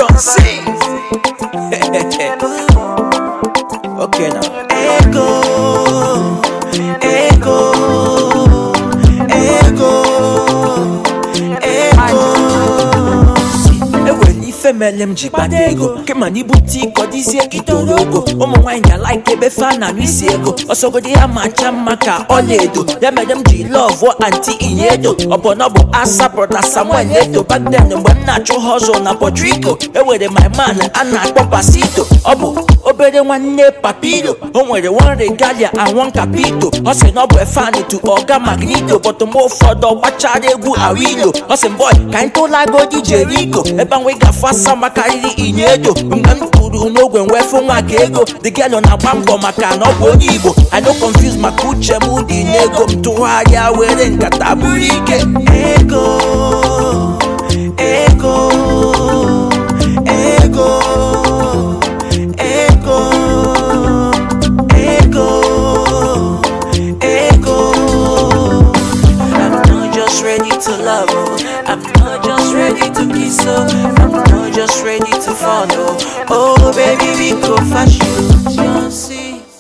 John C. okay now. Ego, ego, ego, ego. enwere ife mere m ji kpata ego kema na ibute iko dịzie itoro ogo ụmụ nwaanyị ga-alaik ebe fa na isi ego ọsọgodi ya macha mma ka ọlaedo ya mere m ji lọvụ anti inyedo ọbụna bụ asa brọda samuel edo back then mgbe m na-achụ hustle na Puerto Rico enwere my man a na-akpọ pasito ọ bụ obere nwanne papiro o nwere one regalia and one capito ọ sị na ọ bụ efani to ọga magnito but mgbe ụfọdụ ọ gbachara egwu awilo ọ sị boy ka anyị tụlagodi jeriko ebe nwe gafe asa makarịrị inyedo mgbe m tụrụ n'ogwe nwee fụ nwa ka ego the girl na-agba mbọ maka na ọ bụ onye igbo i no confuse maka uche m dị n'ego m tụgharịa were nkata buru ike ego ego ego ego ego ego I'm not just ready to love oh. I'm not just ready to kiss oh. I'm not just ready to follow oh baby we go fashion John C